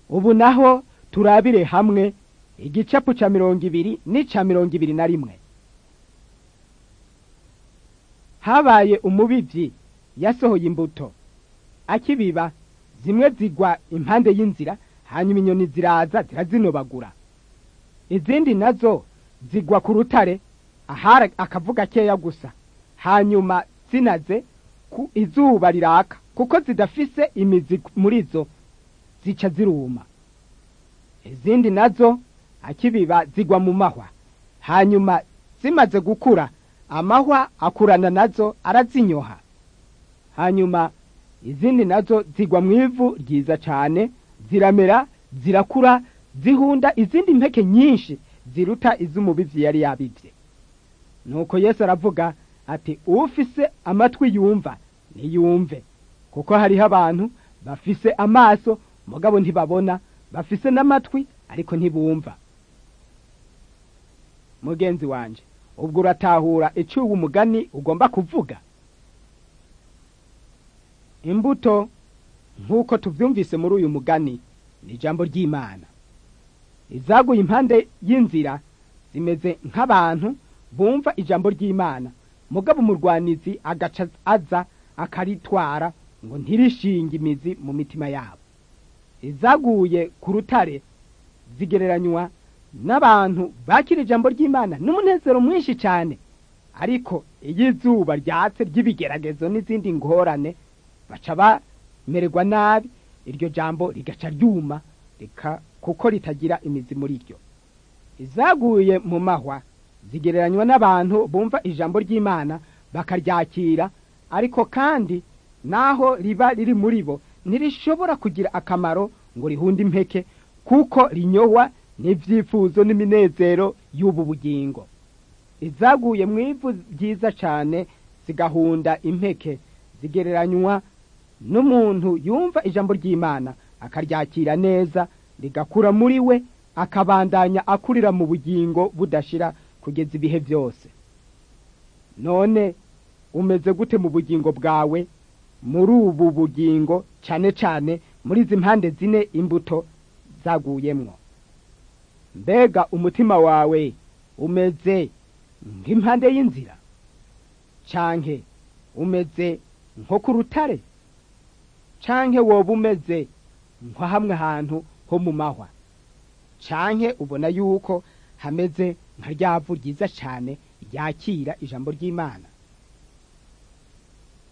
ubu naho turabire hamwe igicapu ca mirongo ibiri n'ica mirongo ibiri na rimwe habaye umubivyi yasohoye imbuto akibiba zimwe zigwa impande y'inzira hanyuma inyoni ziraza zirazinobagura izindi nazo zigwa ku rutare ahari akavuga keya gusa hanyuma zinaze ku izuba riraka kuko zidafise imizi muri zo zica ziruma izindi nazo akibiba zigwa mu mahwa hanyuma zimaze gukura amahwa akurana nazo arazinyoha hanyuma izindi nazo zigwa mu ivu ryiza cyane ziramera zirakura zihunda izindi mpeke nyinshi ziruta iz'umubivyi yari yabivye nuko yesu aravuga ati ufise amatwi yumva niyumve kuko hariho abantu bafise amaso mugabo ntibabona bafise n'amatwi ariko ntibumva mugenzi wanje ubwo uratahura iciwe umugani ugomba kuvuga imbuto nk'uko tuvyumvise muri uyu mugani ni ijambo ry'imana izaguye impande y'inzira zimeze nk'abantu bumva ijambo ry'imana mugabo umurwanizi agaca aza akaritwara ngo ntirishinge imizi mu mitima yabo izaguye ku rutare zigereranywa n'abantu bakira ijambo ry'imana n'umunezero mwinshi cyane ariko iyo izuba ryatse ry'ibigeragezo n'izindi ngorane baca bamererwa nabi iryo jambo rigaca ryuma reka kuko ritagira imizi muri ryo izaguye mu mahwa zigereranywa n'abantu bumva ijambo ry'imana bakaryakira ariko kandi naho riba riri muri bo ntirishobora kugira akamaro ngo rihunde impeke kuko rinyowa n'ibyifuzo n'iminezero y'ubu bugingo izaguye mu ivu ryiza cyane zigahunda impeke zigereranywa n'umuntu yumva ijambo ry'imana akaryakira neza rigakura muri we akabandanya akurira mu bugingo budashira kugeza ibihe byose none umeze gute mu bugingo bwawe muri ubu bugingo cyane cyane muri izi mpande zine imbuto zaguyemwo mbega umutima wawe umeze nk'impande y'inzira canke umeze nko ku rutare canke woba umeze nko hamwe hantu ho mu mahwa canke ubona yuko hameze nka ryavu ryiza cyane ryakira ijambo ry'imana